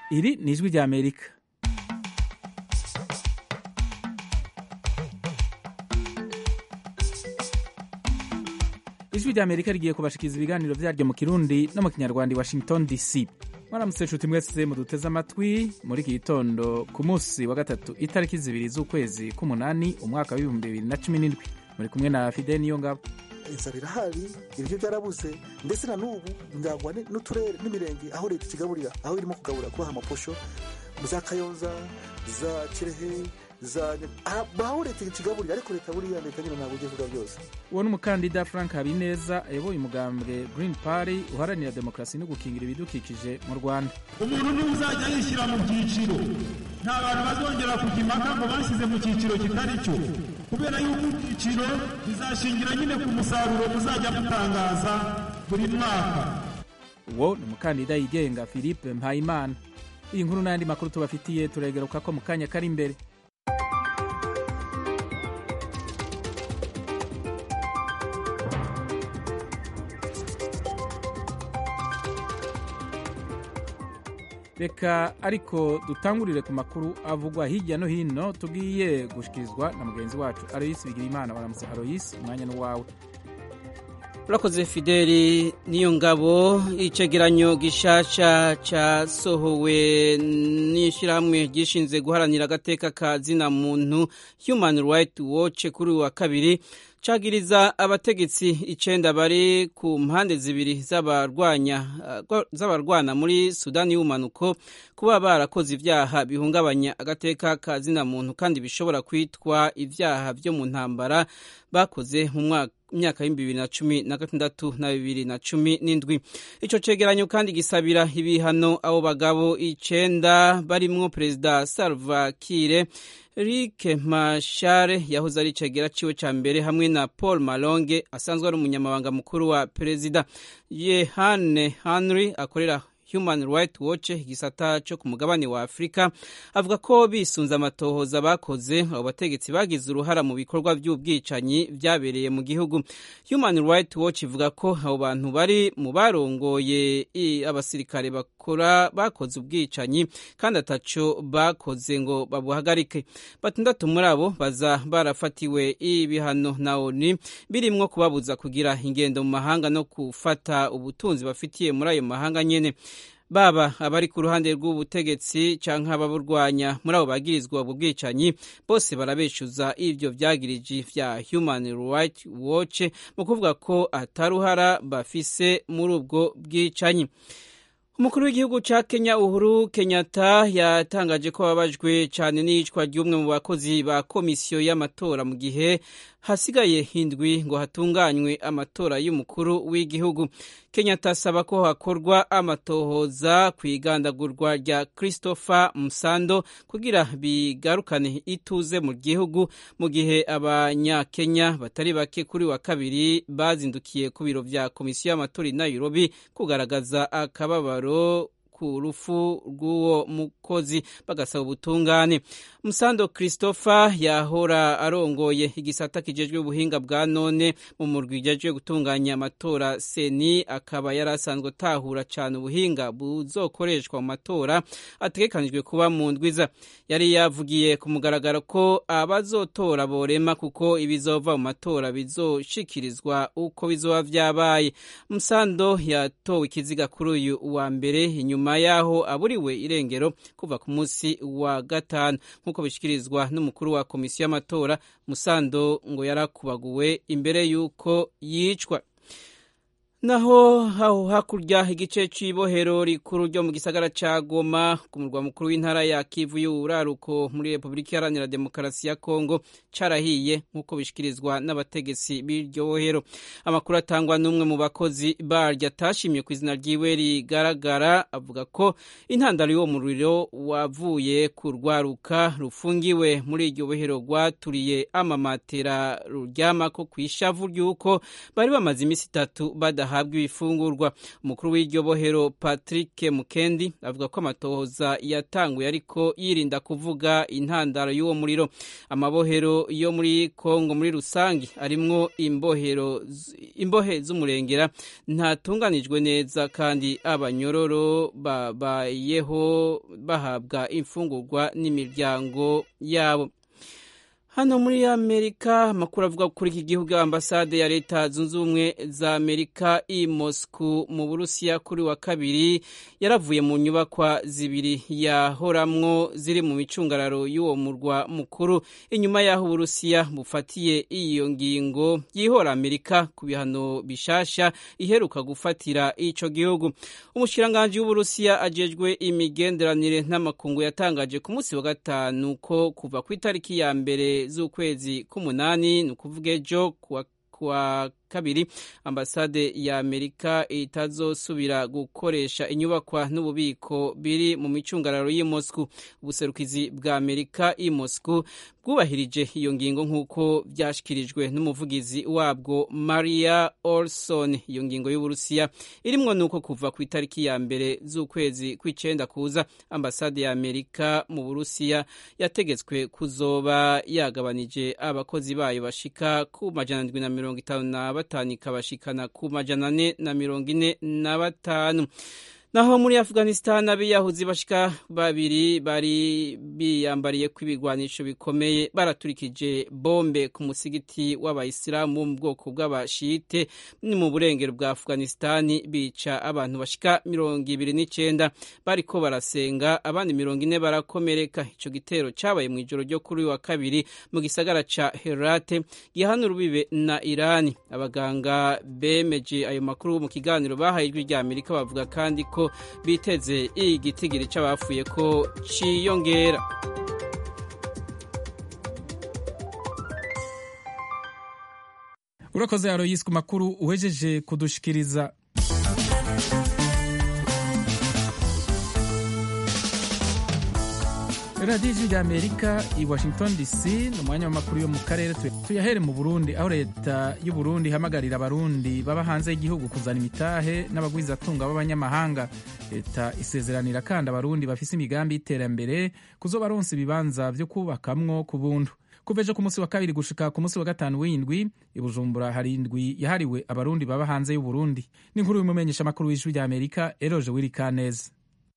iri ni ijwi rya amerika ijwi rya amerika rigiye kubashikiriza ibiganiro vyaryo mu kirundi no mu kinyarwanda i washington dc mwaramutse nshuti mwese muduteze amatwi muri iki gitondo ku munsi wa gatatu itariki zibiri z'ukwezi k'umunani umwaka w'ibihumbi bibiri na cumi n'indwi muri kumwe na fidel niyo ngabo inzara irahari ibiryo byarabuze ndetse na n'ubu ndagwa n'uturere n'imirenge aho leta ikigaburira aho irimo kugabura kubaha amaposho za kayonza za kirehe za aho leta ikigaburira ariko leta buriya leta nyine ntabwo igiye kuvuga byose uwo ni umukandida frank habineza ayoboye umugambwe green party uharanira demokarasi no gukingira ibidukikije mu rwanda umuntu niwe uzajya yishyira mu byiciro nta bantu bazongera kujya impaka ngo bashyize mu cyiciro kitari cyo kubera yuko ibyiciro bizashingira nyine ku musaruro muzajya mutangaza buri mwaka uwo ni umukandida yigenga philippe mpayimana iyi nkuru n'ayandi makuru tubafitiye turegeruka ko mu kanya kari imbere reka ariko dutangurire ku makuru avugwa hirya no hino tugiye gushikirizwa na mugenzi wacu aroyisi bigirimana baramutse aroyisi umwanya n'uwawe urakoze fideli niyo ngabo icegeranyo gishasha cyasohowe n'ishyirahamwe ryishinze guharanira agateka ka zina muntu human right watch kuri uwa kabiri cagiriza abategetsi icenda bari ku mpande zibiri z'abarwana muri sudani y'ubumanuko kuba barakoze ivyaha bihungabanya agateka ka zina muntu kandi bishobora kwitwa ivyaha vyo mu ntambara bakoze mu mwaka imyaka y'ibihumbi bibiri na cumi na gatandatu na bibiri na cumi n'indwi ico cegeranyo kandi gisabira ibihano abo bagabo icenda barimwo perezida salva kiir Riek Machar yahoze ari icegera ciwe ca mbere hamwe na Paul Malonge asanzwe ari umunyamabanga mukuru wa perezida Yehane Henry akorera Human Rights Watch igisata cyo ku mugabane wa Afurika avuga ko bisunze amatohoza bakoze abo bategetsi bagize uruhara mu bikorwa by'ubwicanyi byabereye mu gihugu Human Rights Watch ivuga ko abo bantu bari mu barongoye abasirikare bakora bakoze ubwicanyi kandi ataco bakoze ngo babuhagarike batandatu muri abo baza barafatiwe ibihano na ONU birimwo kubabuza kugira ingendo mu mahanga no gufata ubutunzi bafitiye muri ayo mahanga nyene baba abari ku ruhande rw'ubutegetsi canke ababurwanya muri abo bagirizwa ubwo bwicanyi bose barabeshuza ivyo vyagiriji vya Human Rights Watch mu kuvuga ko ataruhara bafise muri ubwo bwicanyi umukuru w'igihugu ca Kenya Uhuru Kenyatta yatangaje ko babajwe cyane n'iyicwa ry'umwe mu bakozi ba komisiyo y'amatora mu gihe hasigaye hindwi ngo hatunganywe amatora y'umukuru w'igihugu Kenyatta asaba ko hakorwa amatohoza ku igandagurwa rya Christopher Musando kugira bigarukane ituze mu gihugu mu gihe abanyakenya batari bake kuri wa kabiri bazindukiye ku biro vya komisiyo y'amatora i Nairobi kugaragaza akababaro ku rufu rw'uwo mukozi bagasaba ubutungane musando christopher yahora arongoye igisata kijejwe ubuhinga bwa none mu murwi ujejwe gutunganya amatora seni akaba yari asanzwe atahura cyane ubuhinga buzokoreshwa mu matora ategekanijwe kuba mu ndwiza yari yavugiye ku mugaragaro ko abazotora borema kuko ibizova mu matora bizoshikirizwa uko bizoba vyabaye musando yatowe ikiziga kuri uyu wa mbere inyuma yaho aburiwe irengero kuva ku munsi wa gatanu nk'uko bishyikirizwa n'umukuru wa komisiyo y'amatora musando ngo yarakubaguwe imbere y'uko yicwa naho aho hakurya igice cy'ibohero rikuru ryo mu gisagara ca Goma ku murwa mukuru w'intara ya Kivu y'uraruko muri Repubulika Iharanira Demokarasi ya Kongo carahiye nk'uko bishikirizwa n'abategetsi b'iryo bohero amakuru atangwa n'umwe mu bakozi baryo atashimye ku izina ryiwe rigaragara avuga ko intandaro y'uwo muriro wavuye ku rwaruka rufungiwe muri iryo bohero rwaturiye amamatera ruryamako ku ishavu ry'uko bari bamaze iminsi itatu badaha bahabwa ibifungurwa umukuru w'iryo bohero patrick mukendi avuga ko amatohoza yatanguye ariko yirinda kuvuga intandaro y'uwo muriro amabohero yo muri kongo muri rusange arimwo imbohero imbohe z'umurengera ntatunganijwe neza kandi abanyororo babayeho bahabwa imfungurwa n'imiryango yabo hano muri amerika amakuru avuga kuri iki gihugu ambasade ya leta zunze ubumwe za amerika i moscou mu burusiya kuri wa kabiri yaravuye mu nyubakwa zibiri yahoramwo ziri mu micungararo y'uwo murwa mukuru inyuma y'aho uburusiya bufatiye iyo ngingo yihora amerika ku bihano bishasha iheruka gufatira ico gihugu umushikiranganji w'uburusiya ajejwe imigenderanire n'amakungu yatangaje ku munsi wa gatanu ko kuva ku itariki ya mbere z'ukwezi k'umunani ni ukuvuga ejo kuwa kabiri ambasade ya amerika itazosubira gukoresha inyubakwa n'ububiko biri mu micungararo y'i moscou ubuserukizi bwa amerika i moscou bwubahirije iyo ngingo nk'uko byashyikirijwe n'umuvugizi wabwo maria olson iyo ngingo y'uburusiya irimwo nuko kuva ku itariki ya mbere z'ukwezi kw'icenda kuza ambasade ya amerika mu burusiya yategetswe kuzoba yagabanije abakozi bayo bashika ku majana ndwi na mirongo itanu na batanu ikabashikana ku majana ane na mirongo ine na batanu naho muri afghanistan abiyahuzi bashika babiri bari biyambariye ko ibigwanisho bikomeye baraturikije bombe ku musigiti w'abayisilamu bo mu bwoko bw'abashite ni mu burengero bwa afghanistan bica abantu bashika mirongo ibiri n'icenda bariko barasenga abandi mirongo ine barakomereka ico gitero cabaye mu ijoro ryo kuri wa kabiri mu gisagara ca herate gihana urubibe na irani abaganga bemeje ayo makuru mu kiganiro bahaye ijwi rya amerika bavuga kandi ko biteze igitigiri c'abapfuye ko ciyongera urakoze aroyisi ku makuru uhejeje kudushikiriza radiyo ijwi rya amerika i washington dc ni umwanya w'amakuru yo mu karere tuyahere mu burundi aho leta y'u burundi ihamagarira abarundi baba hanze y'igihugu kuzana imitahe n'abagwizatunga b'abanyamahanga leta isezeranira kandi abarundi bafise imigambi y'iterambere kuzobaronsa ibibanza vyo kubakamwo ku buntu kuva ejo ku munsi wa kabiri gushika ku munsi wa gatanu w'indwi i bujumbura hari indwi yahariwe abarundi baba hanze y'u burundi n'inkuru y'umumenyesha amakuru w'ijwi rya amerika eroje wirikaneza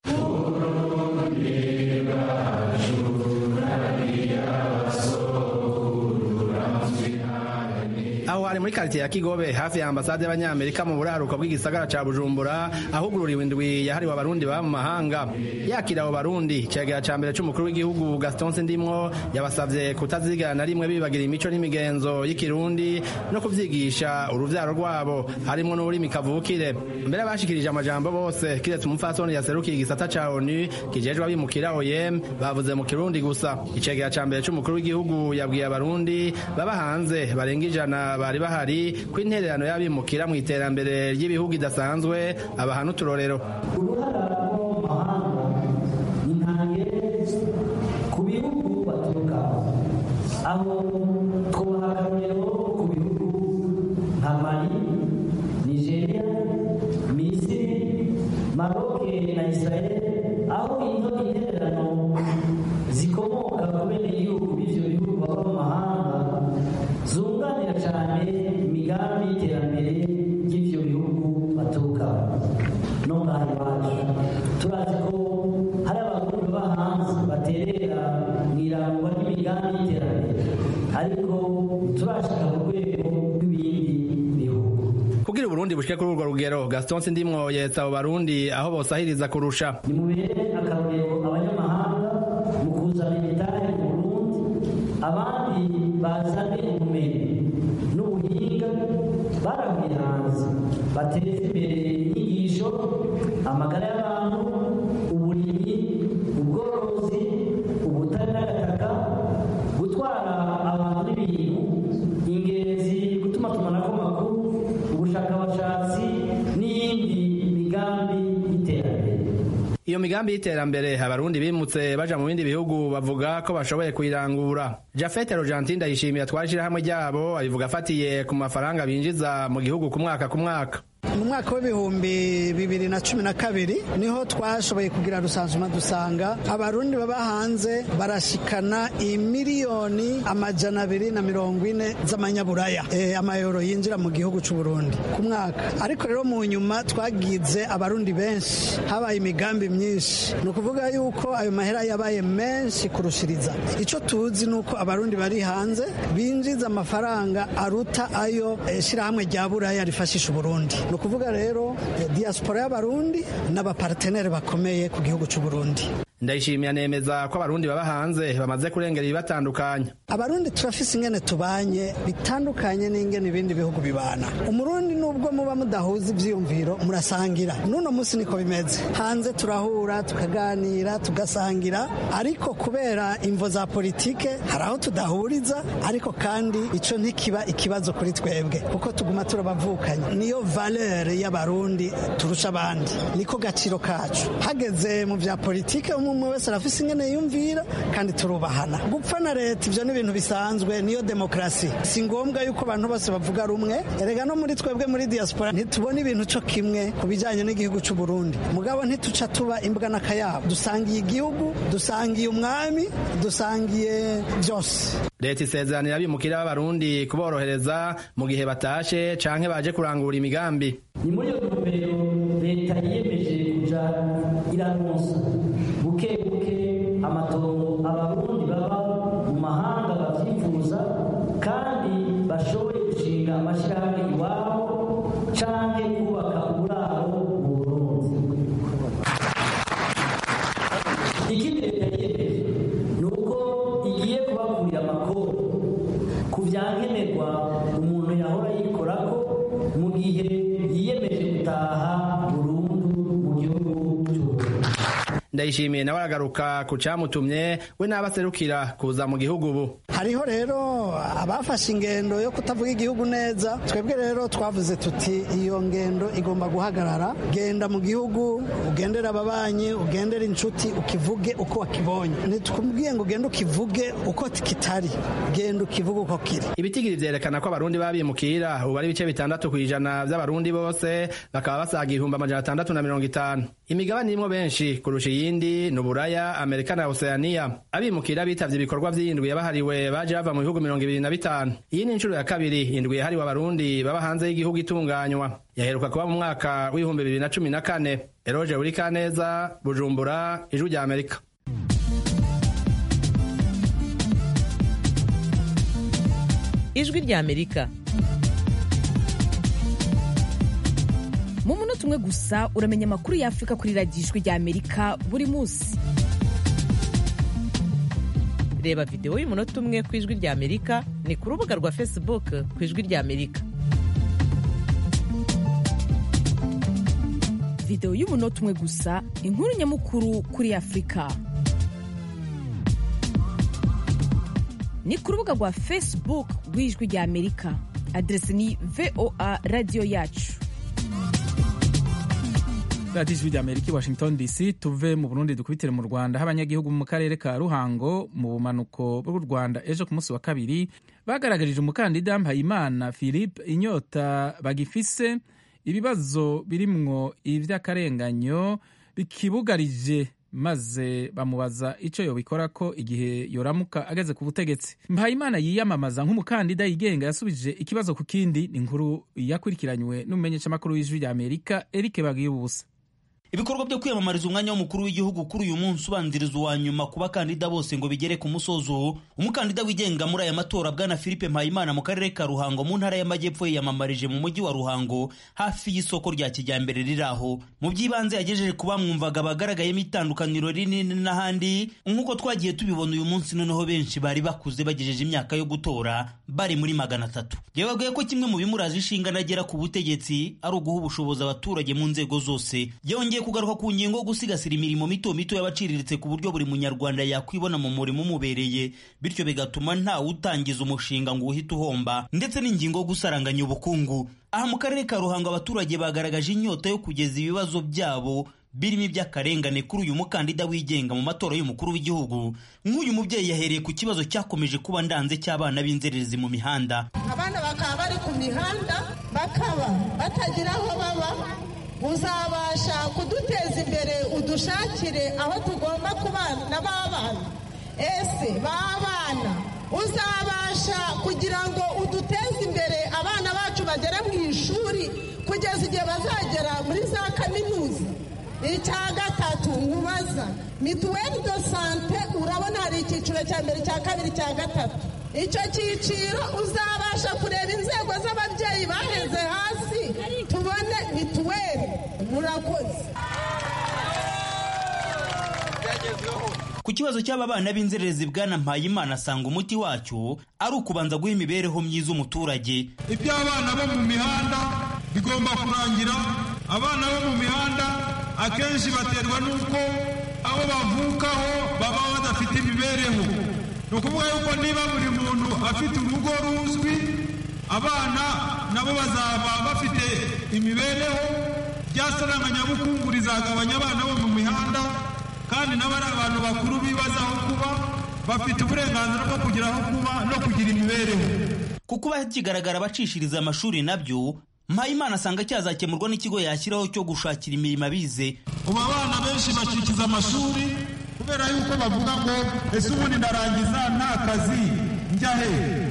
aho hari muri karitiye ya kigobe hafi ya ambasade y'abanyamerika mu buraruko bw'igisagara ca bujumbura ahugururiwe indwi yahariwe abarundi baba mu mahanga yakira abo barundi icegera ca mbere c'umukuru w'igihugu gaston sindimwo yabasavye kutazigana na rimwe bibagira imico n'imigenzo y'ikirundi no kuvyigisha uruvyaro rwabo harimwo n'ururimi kavukire mbere bashikirije amajambo bose kiretse umupfasoni yaserukiye igisata ca onu kijejwe abimukira oyem bavuze mu kirundi gusa icegera ca mbere c'umukuru w'igihugu yabwiye abarundi baba hanze barenga ijana bari bahari ko intererano y'abimukira mu iterambere ry'ibihugu idasanzwe abaha n'uturorero uruhara rwo mu mahanga ni ntange ku bihugu baturukamo aho twubaha akarorero ku bihugu nka mali nigeria misiri maroke na israel aho izo intererano zikomoka ku bene igihugu b'ivyo bihugu baba mu mahanga zunganira cyane imigambi y'iterambere ry'ivyo bihugu baturukamo no ngaha iwacu turazi ko hari abarundi baba hanze baterera mu irangwa ry'imigambi y'iterambere ariko turashika ku rwego rw'ibindi bihugu kugira uburundi bushike kuri urwo rugero gaston sindimwo yetsa abo barundi aho bosahiriza kurusha nimubere akarorero abanyamahanga mu kuzana imidari mu burundi abandi bazane ubumenyi n'ubuhinga baravuye hanze bateze imbere inyigisho amagara y'abantu uburimyi ubworozi ubutare n'agataka gutwara abantu n'ibintu ingenzi gutuma tumanako amakuru ubushakashatsi n'iyindi migambi y'iterambere iyo migambi y'iterambere abarundi bimutse baja mu bindi bihugu bavuga ko bashoboye kuyirangura jafet rogentin ndayishimiye atwara ishirahamwe ryabo abivuga afatiye ku mafaranga binjiza mu gihugu ku mwaka ku mwaka mu mwaka w'ibihumbi bibiri na cumi na kabiri niho twashoboye kugira rusansuma dusanga abarundi baba hanze barashikana imiliyoni amajana abiri na mirongo ine z'amanyaburaya e, amayero yinjira mu gihugu cy'u Burundi ku mwaka ariko rero mu nyuma twagize abarundi benshi habaye imigambi myinshi ni ukuvuga yuko ayo mahera yabaye menshi kurushiriza icyo tuzi ni uko abarundi bari hanze binjiza amafaranga aruta ayo e, shyirahamwe rya buraya rifashisha uburundi ni ukuvuga rero e, diaspora y'abarundi n'abaparteneri bakomeye ku gihugu cy'u Burundi ndayishimiye anemeza ko abarundi baba hanze bamaze kurengera ibibatandukanya abarundi turafise ingene tubanye bitandukanye n'ingene ibindi bihugu bibana umurundi nubwo muba mudahuza ivyiyumviro murasangira n'uno munsi niko bimeze hanze turahura tukaganira tugasangira ariko kubera imvo za politike hari aho tudahuriza ariko kandi ico ntikiba ikibazo kuri twebwe kuko tuguma turabavukanye niyo valeur y'abarundi turusha abandi niko gaciro kacu hageze mu vya politike umwe wese arafise ingene yumvira kandi turubahana gupfa na leta ivyo ni ibintu bisanzwe niyo demokrasi si ngombwa yuko abantu bose bavuga rumwe erega no muri twebwe muri diaspora ntitubona ibintu co kimwe ku bijanye n'igihugu c'u Burundi mugabo ntituca tuba imbwa n'akayabo dusangiye igihugu dusangiye umwami dusangiye byose leta isezeranira abimukira b'abarundi kuborohereza mu gihe batashe canke baje kurangura imigambi ni muri iyo ntumbero leta yiyemeje kuja iraronsa buke buke amatongo abarundi baba mu mahanga bavyifuza kandi bashoboye gushinga amashirahamwe iwabo canke kubaka uburaro mu burundi ikindi leta yiyemeje ni uko igiye kubakurira amakoro ku vyankenerwa umuntu yahora yikorako mu gihe yiyemeje gutaha burundu mu gihugu c'uburundi ndayishimiye nawe aragaruka ku camutumye we n'abaserukira kuza mu gihugu ubu hariho rero abafashe ingendo yo kutavuga igihugu neza twebwe rero twavuze tuti iyo ngendo igomba guhagarara genda mu gihugu ugendere ababanyi ugendere inshuti ukivuge uko wakibonye ntitwumubwiye ngo ugende ukivuge uko kitari genda ukivuge uko kiri ibitigiri vyerekana ko abarundi babimukira ubu ari ibice bitandatu kw'ijana vy'abarundi bose bakaba basaga ibihumbi amajana atandatu na mirongo itanu imigabane irimwo benshi kurusha iyindi ni uburaya amerika na oceania abimukira bitavye ibikorwa vy'indwi yabahariwe baje bava mu bihugu mirongo ibiri na bitanu iyi ni inshuro ya kabiri indwi yahariwe abarundi baba hanze y'igihugu itunganywa yaheruka kuba mu mwaka w'ibihumbi bibiri na cumi na kane eroje burikaneza bujumbura ijwi rya amerika ijwi rya amerika mu munota umwe gusa uramenya amakuru y'afurika kuri radiyo ijwi rya amerika buri munsi reba videwo y'umunota umwe ku ijwi rya amerika ni ku rubuga rwa facebook ku ijwi rya amerika videwo y'umunota umwe gusa inkuru nyamukuru kuri afurika ni ku rubuga rwa facebook rw'ijwi rya amerika aderesi ni voa radiyo yacu radiyo ijwi rya amerika i washington dc tuve mu burundi dukubitire mu rwanda aho abanyagihugu mu karere ka ruhango mu bumanuko bw'u rwanda ejo ku munsi wa kabiri bagaragarije umukandida mpayimana philippe inyota bagifise ibibazo birimwo ivy'akarenganyo bikibugarije maze bamubaza icyo yobikora ko igihe yoramuka ageze ku butegetsi mpayimana yiyamamaza nk'umukandida yigenga yasubije ikibazo ku kindi ni inkuru yakurikiranywe n'umumenyeshamakuru w'ijwi rya amerika eric bagiye ubusa ibikorwa byo kwiyamamariza umwanya w'umukuru w'igihugu kuri uyu munsi ubanziriza uwa nyuma ku bakandida bose ngo bigere ku musozo umukandida wigenga muri aya matora bwana philippe mpayimana mu karere ka ruhango mu ntara y'amajyepfo yiyamamarije mu mujyi wa ruhango hafi y'isoko rya kijyambere riri aho mu by'ibanze yagejeje ku bamwumvaga bagaragayemo itandukaniro rinini n'ahandi nk'uko twagiye tubibona uyu munsi noneho benshi bari bakuze bagejeje imyaka yo gutora bari muri magana atatu yababwiye ko kimwe mu bimuraje ishinga nagera ku butegetsi ari uguha ubushobozi abaturage mu nzego zose yongeye kugaruka ku ngingo yo gusigasira imirimo mito mito y'abaciriritse ku buryo buri munyarwanda yakwibona mu murimo umubereye bityo bigatuma ntawe utangiza umushinga ngo uhite uhomba ndetse n'ingingo yo gusaranganya ubukungu aha mu karere ka ruhango abaturage bagaragaje inyota yo kugeza ibibazo byabo birimo iby'akarengane kuri uyu mukandida wigenga mu matora y'umukuru w'igihugu nk'uyu mubyeyi yahereye ku kibazo cyakomeje kuba ndanze cy'abana b'inzererezi mu mihanda abana bakaba bari ku mihanda bakaba batagira aho baba uzabasha kuduteza imbere udushakire aho tugomba kubana b'abana ese b'abana uzabasha kugira ngo uduteze imbere abana bacu bagere mu ishuri kugeza igihe bazagera muri za kaminuza icya gatatu nkubaza mituweli do sante urabona hari icyiciro cya mbere cya kabiri cya gatatu icyo cyiciro uzabasha kureba inzego z'ababyeyi baheze hasi tubone mituweli murakoze ku kibazo cy'aba bana b'inzererezi bwana mpayimana asanga umuti wacyo ari ukubanza guha imibereho myiza umuturage iby'abana bo mu mihanda bigomba kurangira abana bo mu mihanda akenshi baterwa n'uko aho bavukaho baba badafite imibereho ni ukuvuga yuko niba buri muntu afite urugo ruzwi abana nabo bazaba bafite imibereho ryasaranganya-bukungu rizagabanya abana bo mu mihanda kandi nabo ari abantu bakuru bibaza aho kuba bafite uburenganzira bwo kugira aho kuba no kugira imibereho ku kuba kigaragara abacishiriza amashuri nabyo mpayimana asanga cyazakemurwa n'ikigo yashyiraho cyo gushakira imirimo abize ubu abana benshi bacikiza amashuri kubera yuko bavuga ngo ese ubundi ndarangiza nta kazi njya he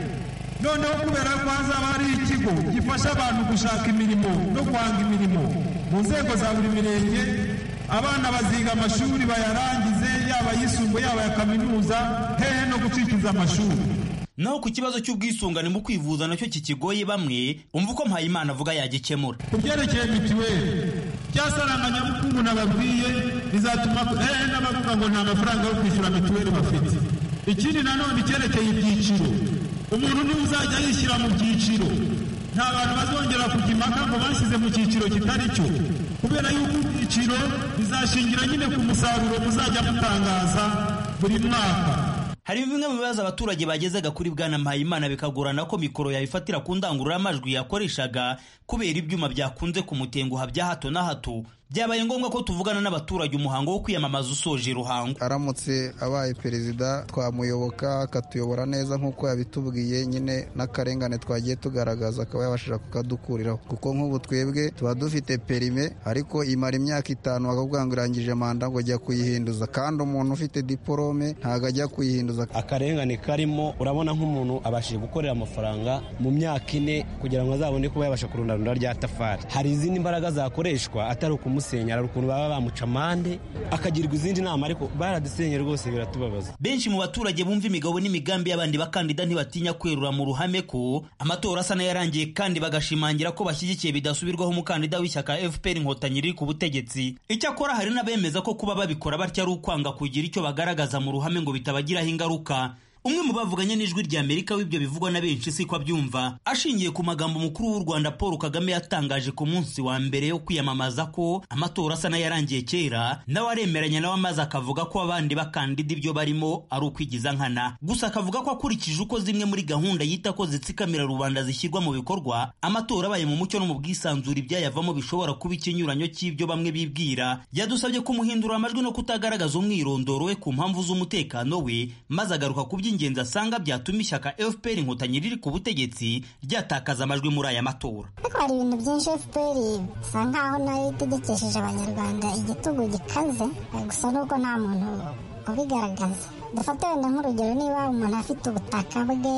noneho kubera ko hazaba hari ikigo gifasha abantu gushaka imirimo no guhanga imirimo mu nzego za buri mirenge abana baziga amashuri bayarangize yaba ayisumbuye yaba aya kaminuza hehe no gucikiza amashuri naho ku kibazo cy'ubwisungane mu kwivuza nacyo kikigoye bamwe umva uko mpayimana avuga yagikemura ku byerekeye mituweli ryasaranganya-bukungu nababwiye rizatuma hehe n'abavuga ngo nta mafaranga yo kwishyura mituweli bafite ikindi nanone icyerekeye ibyiciro umuntu niwe uzajya yishyira mu byiciro nta bantu bazongera kujya impaka ngo bashyize mu cyiciro kitari cyo kubera yuko ibyiciro bizashingira nyine ku musaruro muzajya mutangaza buri mwaka hari bimwe mu bibazo abaturage bagezaga kuri bwana mpayimana bikagorana ko mikoro yabifatira ku ndangururamajwi yakoreshaga kubera ibyuma byakunze kumutenguha bya hato na hato byabaye ngombwa ko tuvugana n'abaturage umuhango wo kwiyamamaza usoje ruhango aramutse abaye perezida twamuyoboka akatuyobora neza nk'uko yabitubwiye nyine n'akarengane twagiye tugaragaza akaba yabashije kukadukuriraho kuko nk'ubu twebwe tuba dufite perime ariko imara imyaka itanu bakavuga ngo irangije manda ngo ajya kuyihinduza kandi umuntu ufite diporome ntabwo ajya kuyihinduza akarengane karimo urabona nk'umuntu abashije gukorera amafaranga mu myaka ine kugira ngo azabone kuba yabasha kurundarunda rya tafari hari izindi mbaraga zakoreshwa atari ukumusenya hari ukuntu baba bamuca amande akagirwa izindi nama ariko baradusenye rwose biratubabaza benshi mu baturage bumva imigabo n'imigambi y'abandi bakandida ntibatinya kwerura mu ruhame ko amatora asa n'ayarangiye kandi bagashimangira ko bashyigikiye bidasubirwaho umukandida w'ishyaka fpr inkotanyi riri ku butegetsi icyakora hari n'abemeza ko kuba babikora batyo ari ukwanga kugira icyo bagaragaza mu ruhame ngo bitabagiraho ingaruka umwe mu bavuganye n'ijwi rya amerika w'ibyo bivugwa na benshi siko abyumva ashingiye ku magambo umukuru w'u rwanda paul kagame yatangaje ku munsi wa mbere yo kwiyamamaza ko amatora asa n'ayarangiye kera nawe aremeranya nawe maze akavuga ko abandi bakandida ibyo barimo ari ukwigiza nkana gusa akavuga ko akurikije uko zimwe muri gahunda yita ko zitsikamira rubanda zishyirwa mu bikorwa amatora abaye mu mucyo no mu bwisanzure ibyayavamo bishobora kuba ikinyuranyo cy'ibyo bamwe bibwira yadusabye kumuhindura amajwi no kutagaragaza umwirondoro we ku mpamvu z'umutekano we maze agaruka ku by'ingenzi asanga byatuma ishyaka fpr inkotanyi riri ku butegetsi ryatakaza amajwi muri aya matora ariko hari ibintu byinshi fpr bisa nkaho nayo itegekesheje abanyarwanda igitugu gikaze gusa nuko nta muntu ubigaragaza dufate wenda nk'urugero niba umuntu afite ubutaka bwe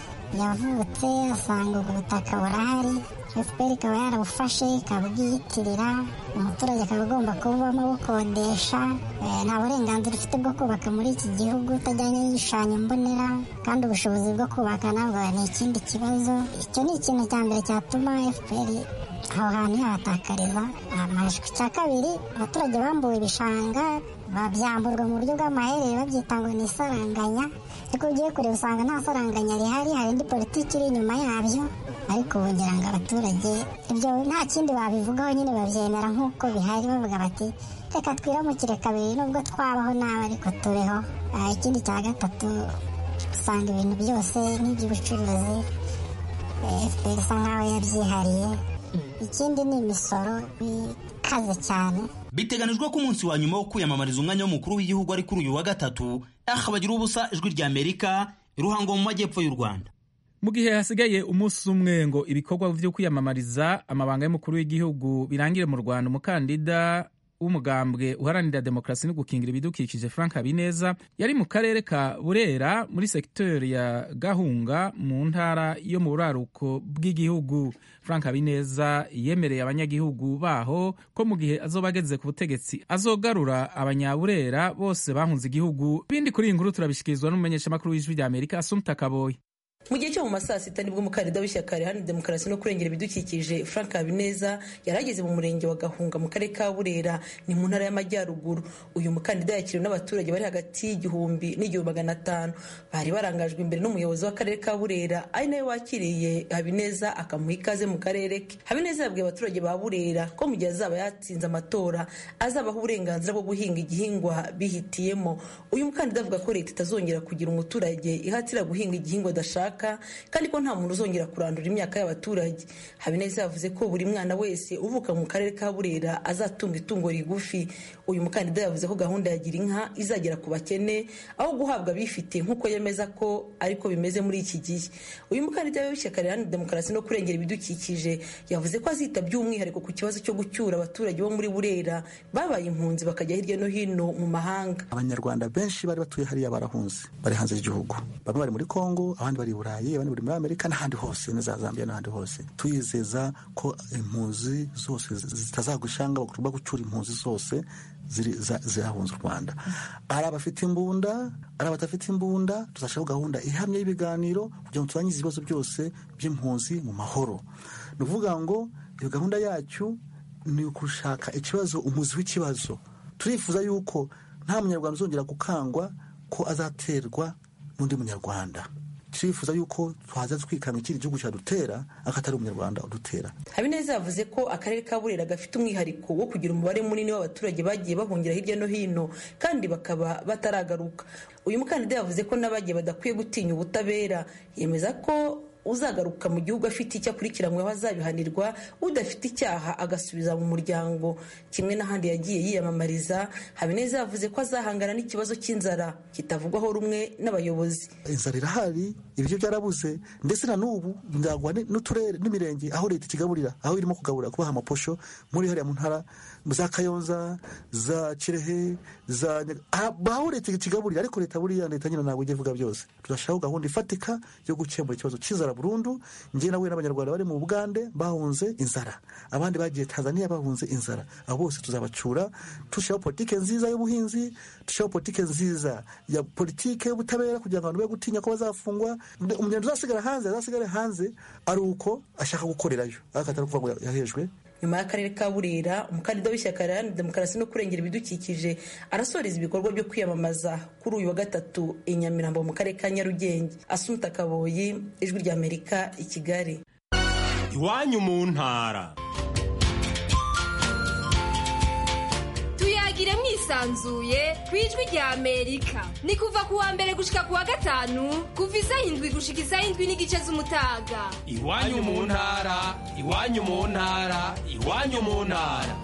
yavutse asanga ubwo butaka burahari fpr ikaba yarabufashe ikabwiyitirira umuturage akaba agomba kububamo bukodesha nta burenganzira ufite bwo kubaka muri iki gihugu utajyanye n'igishushanyo mbonera kandi ubushobozi bwo kubaka nabwo ni ikindi kibazo icyo ni ikintu cya mbere cyatuma fpr aho hantu yahatakariza amajwi icya kabiri abaturage bambuwe ibishanga babyamburwa mu buryo bw'amaherere babyita ngo ni isaranganya ariko ugiye kureba usanga nta saranganya rihari hari indi politiki iri inyuma yabyo ariko wongera ngo abaturage ibyo nta kindi babivugaho nyine babyemera nk'uko bihari bavuga bati reka twiramukire kabiri nubwo twabaho nabi ariko tubeho ikindi cya gatatu usanga ibintu byose nk'iby'ubucuruzi fpr isa nkaho yabyihariye ikindi ni imisoro ikaze cyane biteganijwe ko umunsi wa nyuma wo kwiyamamariza umwanya w'umukuru w'igihugu ari kuri uyu wa gatatu aha bagira ubusa ijwi rya amerika ruhango mu majyepfo y'u rwanda mu gihe hasigaye umunsi umwe ngo ibikorwa vyo kwiyamamariza amabanga y'umukuru w'igihugu birangire mu rwanda umukandida w'umugambwe uharanira demokarasi no gukingira ibidukikije frank habineza yari mu karere ka burera muri sekiteri ya gahunga mu ntara yo mu buraruko bw'igihugu frank habineza yemereye abanyagihugu baho ko mu gihe azoba ageze ku butegetsi azogarura abanyaburera bose bahunze igihugu bindi kuri iyi nkuru turabishikirizwa n'umumenyeshamakuru w'ijwi rya amerika asumta kaboyi mu gihe cyo mu masaa sita nibwo umukandida w'ishyaka riharanira demokarasi no kurengera ibidukikije frank habineza yari ageze mu murenge wa gahunga mu karere ka burera ni mu ntara y'amajyaruguru uyu mukandida yakiriwe n'abaturage bari hagati y'igihumbi n'igihumbi magana atanu bari barangajwe imbere n'umuyobozi w'akarere ka burera ari nawe wakiriye habineza akamuha ikaze mu karere ke habineza yabwiye abaturage ba burera ko mu gihe azaba yatsinze amatora azabaha uburenganzira bwo guhinga igihingwa bihitiyemo uyu mukandida avuga ko leta itazongera kugira umuturage ihatira guhinga igihingwa adashaka kandi ko nta muntu uzongera kurandura imyaka y'abaturage habineza yavuze ko buri mwana wese uvuka mu karere ka burera azatunga itungo rigufi uyu mukandida yavuze ko gahunda ya gira inka izagera ku bakene aho guhabwa abifite nk'uko yemeza ko ariko bimeze muri iki gihe uyu mukandida w'ishyaka riharanira demokarasi no kurengera ibidukikije yavuze ko azita by'umwihariko ku kibazo cyo gucyura abaturage bo muri burera babaye impunzi bakajya hirya no hino mu mahanga abanyarwanda benshi bari batuye hariya barahunze bari hanze y'igihugu bamwe bari muri kongo abandi bari burayi abandi bari muri amerika n'ahandi hose na za zambia n'ahandi hose tuyizeza ko impunzi zose zitazagushanga bagomba gucyura impunzi zose zirahunze u rwanda ari abafite imbunda ari abadafite imbunda tuzashyiraho gahunda ihamye y'ibiganiro kugira ngo turangize ibibazo byose by'impunzi mu mahoro ni ukuvuga ngo iyo gahunda yacu ni ugushaka ikibazo umuzi w'ikibazo turifuza yuko nta munyarwanda uzongera gukangwa ko azaterwa n'undi munyarwanda turifuza yuko twaza twikanga ikindi gihugu cyadutera akatari umunyarwanda udutera habineza yavuze ko akarere ka burera gafite umwihariko wo kugira umubare munini w'abaturage bagiye bahungira hirya no hino kandi bakaba bataragaruka uyu mukandida yavuze ko n'abagiye badakwiye gutinya ubutabera yemeza ko uzagaruka mu gihugu afite icyo akurikiranyweho azabihanirwa udafite icyaha agasubiza mu muryango kimwe n'ahandi yagiye yiyamamariza habineza yavuze ko azahangana n'ikibazo cy'inzara kitavugwaho rumwe n'abayobozi inzara irahari ibiryo byarabuze ndetse na n'ubu ndagwa n'uturere n'imirenge aho leta ikigaburira aho irimo kugaburira kubaha amaposho muri hariya mu ntara za kayonza za kirehe za aho leta ikigaburira ariko leta buriya leta nyine ntabwo ijya ivuga byose tuzashyiraho gahunda ifatika yo gukemura ikibazo cy'inzara burundu njye nawe n'abanyarwanda bari mu bugande bahunze inzara abandi bagiye tanzania bahunze inzara abo bose tuzabacura dushyiraho politike nziza y'ubuhinzi dushyiraho politike nziza ya politike y'ubutabera kugira ngo abantu be gutinya ko bazafungwa umunyarwanda uzasigara hanze azasigare hanze ari uko ashaka gukorerayo ariko atari ukuvuga ngo yahejwe nyuma y'akarere ka burera umukandida w'ishyaka riharanira demokarasi no kurengera ibidukikije arasoreza ibikorwa byo kwiyamamaza kuri uyu wa gatatu i nyamirambo mu karere ka nyarugenge asunta kaboyi ijwi ry'amerika i kigali iwanyu mu ntara tuyagire mwisanzuye ku ijwi rya amerika ni kuva ku wa mbere gushika ku wa gatanu kuva isaha indwi gushika isaha indwi n'igice z'umutaga iwanyu mu ntara iwanyu mu ntara iwanyu mu ntara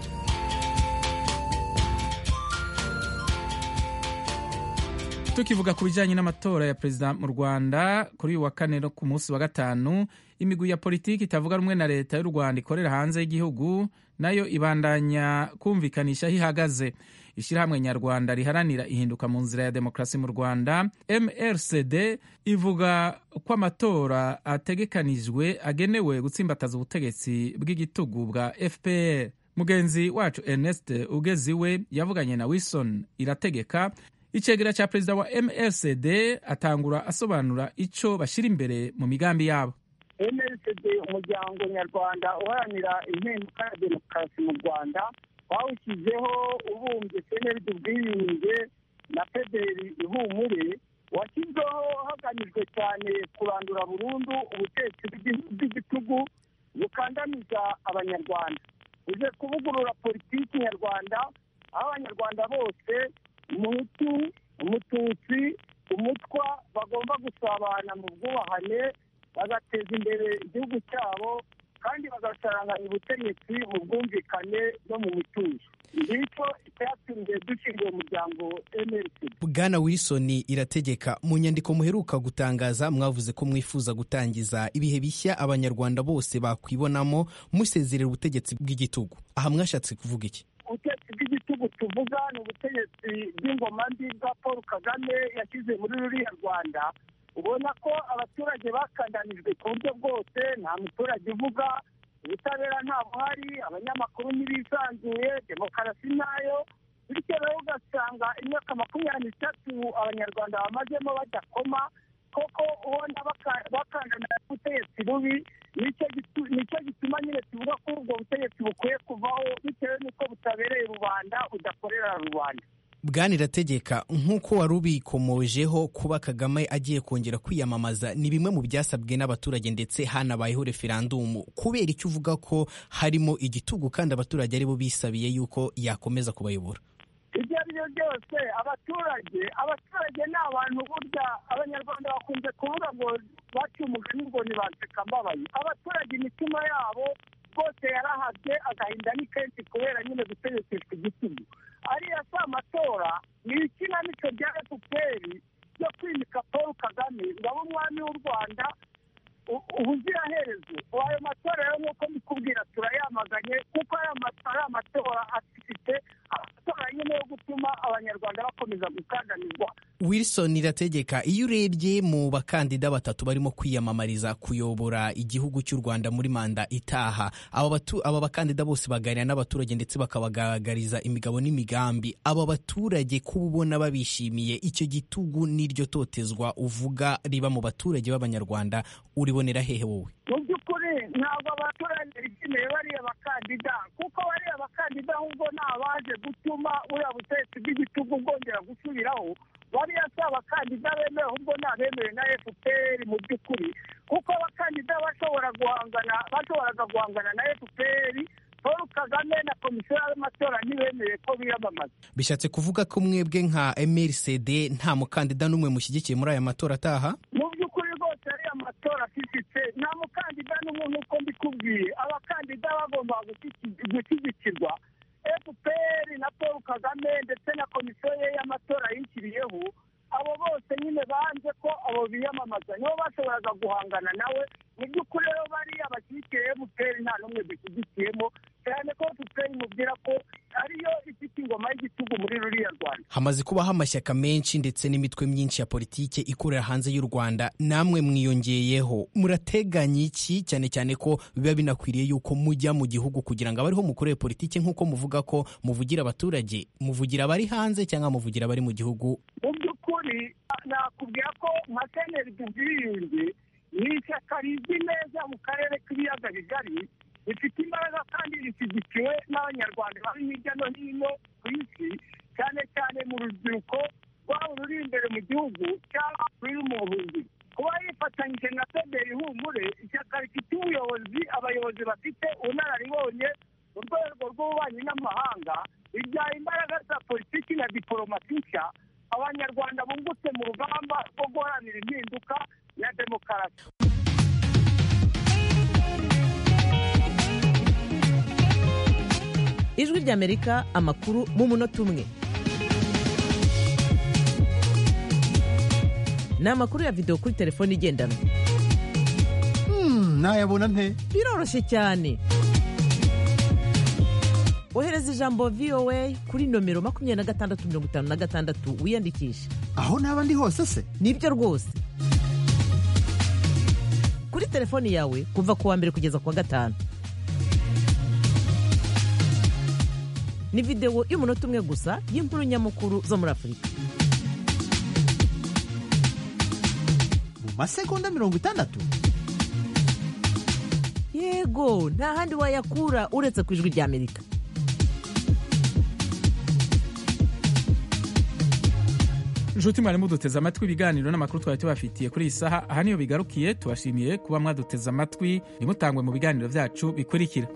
tukivuga ku bijyanye n'amatora ya perezida mu rwanda kuri uyu wa kane no ku munsi wa gatanu imigwi ya politiki itavuga rumwe na leta y'u rwanda ikorera hanze y'igihugu nayo ibandanya kumvikanisha aho ihagaze ishyirahamwe nyarwanda riharanira ihinduka mu nzira ya demokarasi mu rwanda mrcd ivuga ko amatora ategekanijwe agenewe gutsimbataza ubutegetsi bw'igitugu bwa fpr mugenzi wacu ernest ugeziwe yavuganye na wilson irategeka icegera cya perezida wa mrcd atangura asobanura icyo bashyira imbere mu migambi yabo mrcd umuryango nyarwanda uharanira impinduka ya demokarasi mu rwanda wawushyizeho ubumbye seneride ubwiyunge na federi ihumure washyizweho hagamijwe cyane kurandura burundu ubutetsi bw'igitugu bukandamiza abanyarwanda uje kuvugurura politiki nyarwanda aho abanyarwanda bose umuhutu umututsi umutwa bagomba gusabana mu bwubahane bagateza imbere igihugu cyabo kandi bagasaranganya ubutegetsi mu bwumvikane no mu mutuzo ngicyo icyatumye dushinga uwo muryango mrc bwana wilson irategeka mu nyandiko muheruka gutangaza mwavuze ko mwifuza gutangiza ibihe bishya abanyarwanda bose bakwibonamo musezerera ubutegetsi bw'igitugu aha mwashatse kuvuga iki ubutegetsi bw'igitugu tuvuga ni ubutegetsi bw'ingoma mbi bwa paul kagame yashyize muri ruriya rwanda ubona ko abaturage bakandanijwe ku buryo bwose nta muturage uvuga ubutabera nta buhari abanyamakuru ntibisanzuye demokarasi nayo bityo rero ugasanga imyaka makumyabiri n'itatu abanyarwanda bamazemo badakoma koko ubona bakandana ubutegetsi bubi nicyo gituma nyine tuvuga ko ubwo butegetsi bukwiye kuvaho bitewe n'uko butabereye rubanda budakorera rubanda bwana irategeka nk'uko wari ubikomojeho kuba kagame agiye kongera kwiyamamaza ni bimwe mu byasabwe n'abaturage ndetse hanabayeho referandumu kubera icyo uvuga ko harimo igitugu kandi abaturage aribo bisabiye yuko yakomeza kubayobora ibyo ari byo byose abaturage abaturage ni abantu burya abanyarwanda bakunze kuvuga ngo baciye umugani ngo ntibanseka mbabaye abaturage imitima yabo rwose yarahabye agahinda ni kenshi kubera nyine gutegekeshwa igitugu ariya si amatora ni ikinamico rya efuperi ryo kwimika paul kagame ngo abe umwami w'u rwanda ubuziraherezo ayo matora rero nk'uko mbikubwira turayamaganye kuko ari amatora afite amatora nyine yo gutuma abanyarwanda bakomeza gukandamizwa wilson irategeka iyo urebye mu bakandida batatu barimo kwiyamamariza kuyobora igihugu cy'u rwanda muri manda itaha aba bakandida bose baganira n'abaturage ndetse bakabagaragariza imigabo n'imigambi aba baturage kuba ubona babishimiye icyo gitugu n'iryo totezwa uvuga riba mu baturage b'abanyarwanda uribonera hehe wowe mu by'ukuri ntabwo abaturage bishimiye bariya bakandida kuko bariya bakandida ahubwo ni abaje gutuma buriya butegetsi bw'igitugu bwongera gusubiraho bariya si abakandida bemewe ahubwo ni abemewe na fpr mu by'ukuri kuko abakandida bashobora guhangana bashoboraga guhangana na fpr paul kagame na komisiyo y'amatora ntibemeye ko biyamamaza bishatse kuvuga ko mwebwe nka mrcd nta mukandida n'umwe mushyigikiye muri aya matora ataha mu by'ukuri rwose ariya matora afifitse nta mukandida n'umwe nk'uko mbikubwiye abakandida bagomba gushyigikirwa fpr na paul kagame ndetse na komisiyo ye y'amatora yishyiriyeho abo bose nyine banze ko abo biyamamaza nibo bashoboraga guhangana nawe mu by'ukuri rero bariya bashyigikiye fpr nta n'umwe dushyigikiyemo cyane ko fpr imubwira ko ariyo ifite ingoma y'igitugu muri ruriya rwanda hamaze kubaho amashyaka menshi ndetse n'imitwe myinshi ya politike ikorera hanze y'u rwanda namwe mwiyongeyeho murateganya iki cyane cyane ko biba binakwiriye yuko mujya mu gihugu kugira ngo abariho mukorere politike nk'uko muvuga ko muvugira abaturage muvugira abari hanze cyangwa muvugira abari mu gihugu mu by'ukuri nakubwira ko nka seneri ubwiyunge ni ishyaka rizwi neza mu karere k'ibiyaga bigari rifite imbaraga kandi rishyigikiwe n'abanyarwanda bari hirya no hino ku isi cyane cyane mu rubyiruko rwaba ruri imbere mu gihugu cyangwa ruri mu buhunzi kuba yifatanyije na federi ihumure ishyaka rifite ubuyobozi abayobozi bafite ubunararibonye mu rwego rw'ububanyi n'amahanga bijyana imbaraga za politiki na diporomasi nshya abanyarwanda bungutse mu rugamba rwo guharanira impinduka ya demokarasi ijwi ry'amerika amakuru mu munota umwe ni amakuru ya videwo kuri telefone igendanwa nayabona nte biroroshye cyane ohereza ijambo voa kuri nomero makumyabiri na gatandatu mirongo itanu na gatandatu wiyandikishe aho naba ndi hose se nibyo rwose kuri telefoni yawe kuva ku wa mbere kugeza ku wa gatanu ni videwo y'umunota umwe gusa y'inkuru nyamukuru zo muri afurika mu masegonda mirongo itandatu yego nta handi wayakura uretse ku ijwi ry'amerika inshuti mwari muduteze amatwi ibiganiro n'amakuru twari tubafitiye kuri iyi saha aha niyo bigarukiye tubashimiye kuba mwaduteze amatwi ntimutangwe mu biganiro byacu bikurikira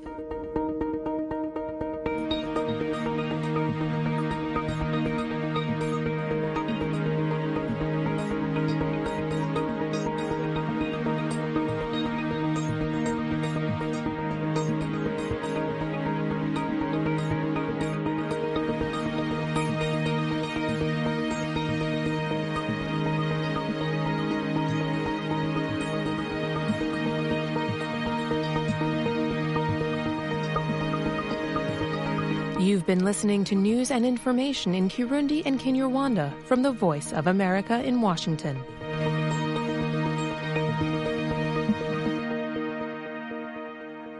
You've been listening to news and information in Kirundi and Kinyarwanda from the Voice of America in Washington.